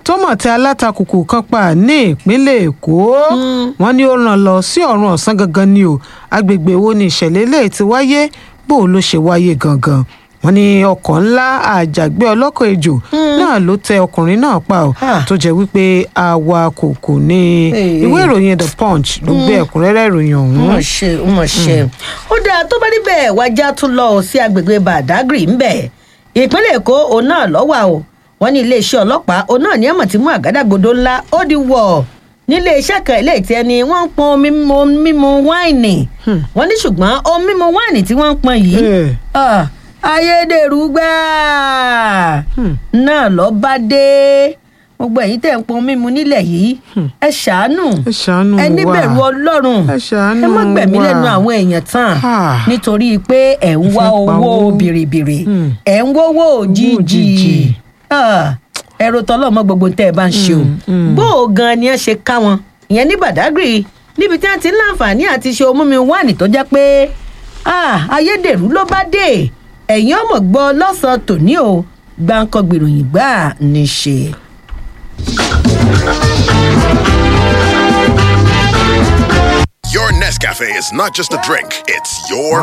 tó mọ̀ tẹ alátakùkù kan pa ní ìpínlẹ̀ èkó wọ́n ní ó ràn lọ sí ọ̀run ọ̀sán gangan ni o agbègbè wo ni ìṣẹ̀lẹ̀ eléyìí ti wáyé bó o ló ṣe wáyé gangan wọ́n ní ọkọ̀ ńlá àjàgbé ọlọ́kọ̀ ejò náà ló tẹ ọkùnrin náà pa ọ́ Ah. tó jẹ́ wípé awakọ̀ kò ní Hey. ìwé ìròyìn the punch ló gbé ẹ̀kúnrẹ́rẹ́ ìròyìn ó ọ̀hún. mọ̀ ṣe ó mọ̀ ṣe. ó dáa tó bá níbẹ̀ wájà tún lọ sí agbègbè badagry ńbẹ̀ ìpínlẹ̀ èkó òun náà lọ́wọ́ o wọ́n ní iléeṣẹ́ ọlọ́pàá òun náà ní àmọ̀ tí mú àgádágodo ńlá ó di wọ̀ nílé iṣẹ́ kan ilé ìtì ẹni wọ́n ń pọn omi mímu mímu wáìnì wọ́n ní ṣùgbọ́n omi mímu wáìnì tí wọ́n ń pọn yìí Eh. ah, ayédèrú gbáà náà lọ bá dé gbogbo ẹ̀yin tẹ̀ ń pọn mímu nílẹ̀ yìí ẹ ṣàánú ẹ ṣàánú ẹ wa. níbẹ̀rù ọlọ́run Ẹ ṣàánú ẹ má gbẹ̀mí wa. lẹ́nu àwọn èèyàn tán Ah. nítorí pé ẹ̀ ń wá Ẹ fẹ́ pa owó owó. bìrìbìrì Hmm. ẹ̀ ń wówó òjijì òjijì. Ah, ẹ̀rọ tọ́lọ́mọ gbogbo tẹ́ ẹ bá ń ṣe o bó o gan ni ẹ ṣe ká wọn ìyẹn ní badagry níbi tí wọ́n ti ń láǹfààní àti ṣe omú mi wáìnì tó jẹ́ pé ah, ayédèrú ló bá dé ẹ̀yin ọmọ gbọ́ lọ́sàn-án tòní o gbáǹkọ́ gbèròyìn gbà ní ṣe. Your Nescafe is not just a drink, it's your